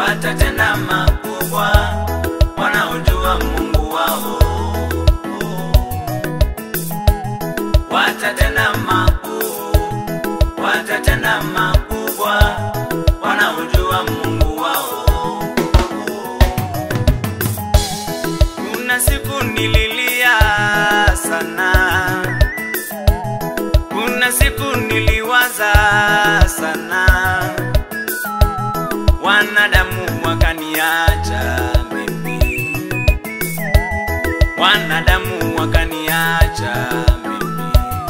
watatenda makubwa, wanaojua Mungu wao watatenda makuu, watatenda makubwa, wanaojua Mungu wao. Kuna siku nililia sana, kuna siku niliwaza sana, wanadamu wakaniacha mimi, wanadamu wakaniacha mimi.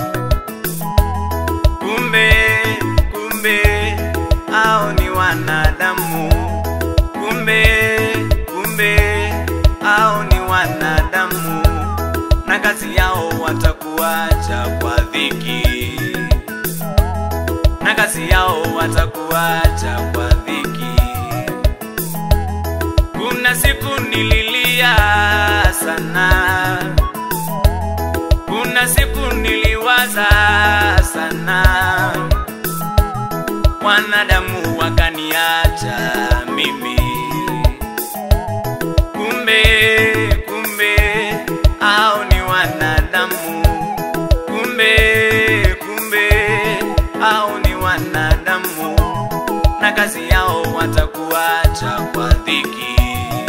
Kumbe, kumbe hao ni wanadamu, kumbe, kumbe hao ni wanadamu, na kazi yao watakuacha kwa dhiki, na kazi yao watakuacha kwa dhiki. Kuna siku nililia sana, kuna siku niliwaza sana, wanadamu wakaniacha mimi. Kumbe, kumbe hao ni wanadamu, kumbe, kumbe hao ni wanadamu, na kazi yao watakuacha kwa dhiki,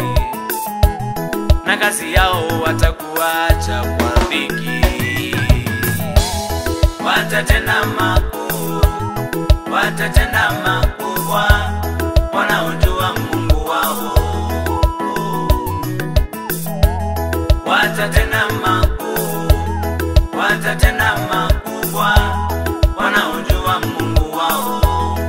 na kazi yao watakuacha kwa dhiki. Watatenda makuu, watatenda makubwa, wanaojua Mungu wao watatenda makuu, watatenda makubwa, wanaojua Mungu wao.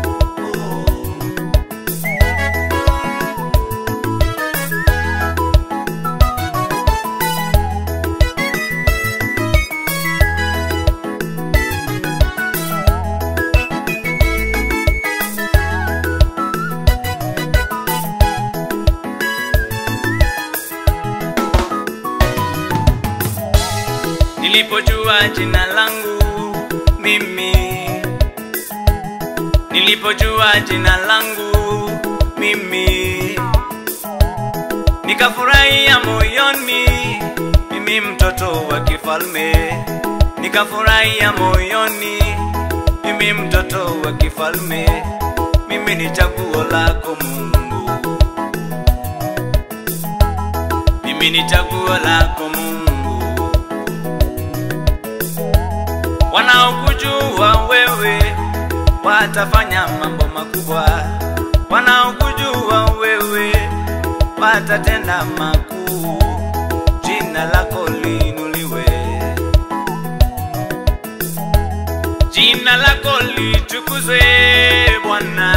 Nilipojua jina langu mimi, nilipojua jina langu mimi, nikafurahia moyoni, mimi mtoto wa kifalme, nikafurahia moyoni, mimi mtoto wa kifalme, mimi ni chaguo lako Mungu, mimi ni chaguo lako Mungu. Wanaokujua wewe watafanya mambo makubwa, wanaokujua wewe watatenda makuu, jina lako liinuliwe, jina lako litukuzwe Bwana,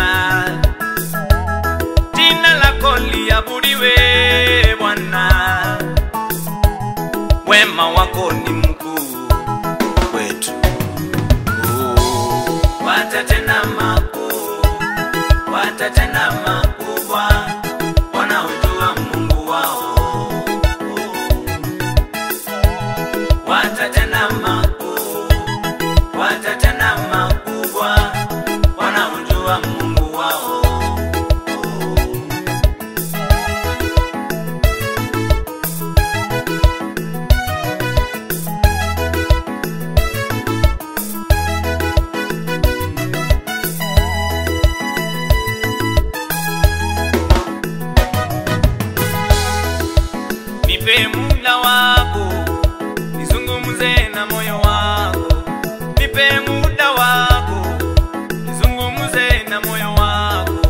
jina lako liabudiwe Bwana, wema wako ni mkuu kwetu. Watatenda makuu, watatenda makubwa, wanaojua Mungu wao. Watatenda makuu, watatenda makubwa, wanaojua Mungu wao. Nipe muda wako, nizungumze na moyo wako. Nipe muda wako, nizungumze na moyo wako.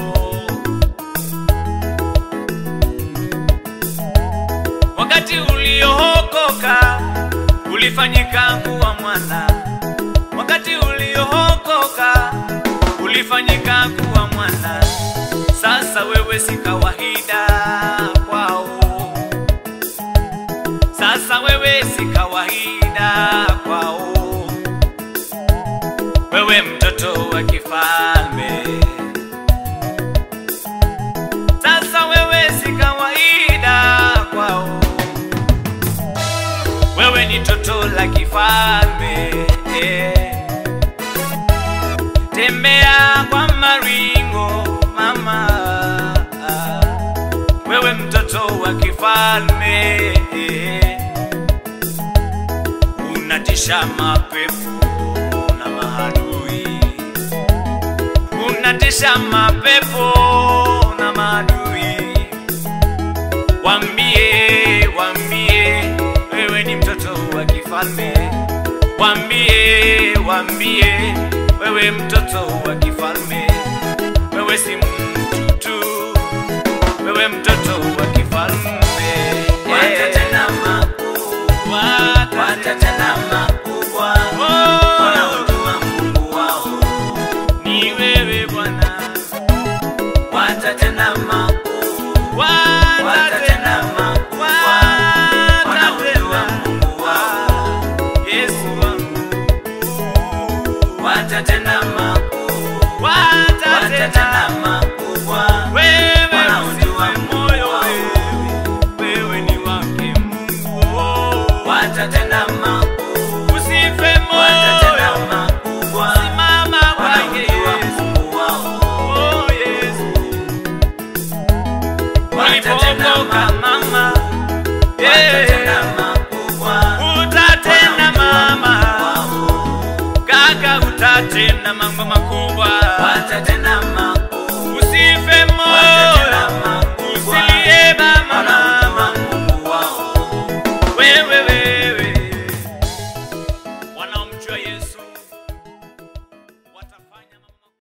Wakati uliookoka ulifanyika kuwa mwana, wakati uliookoka ulifanyika kuwa mwana. Sasa wewe si kawaida kwao sasa wewe si kawaida kwao, wewe mtoto wa kifalme. Sasa wewe si kawaida kwao, wewe ni toto la kifalme. Tembea kwa maringo mama, kifalme unatisha mapepo na maadui unatisha mapepo na maadui wambie wambie wewe ni mtoto wa kifalme wambie wambie wewe mtoto wa kifalme wewe si mtu tu wewe mtoto wa kifalme Watatenda makuu, watatenda makubwa, Oh, wanaojua Mungu wao. ni wewe Bwana Watatenda makuu, watatenda watatenda makubwa, wanaojua watatenda Mungu wao. Yesu wangu Watatenda makuu, watatenda watatenda makubwa, wewe wanaojua usife Mungu moyo wao. wewe wewe ni wake Mungu oh. Watatenda makuu, usife watatenda moyo makubwa, simama kwake wanaojua Yesu Mungu wao. oh Yesu Watatenda ulipookoka mama Watatenda yeah. makubwa, utatenda wanaojua mama Mungu wao. kaka utatenda mambo makubwa Watatenda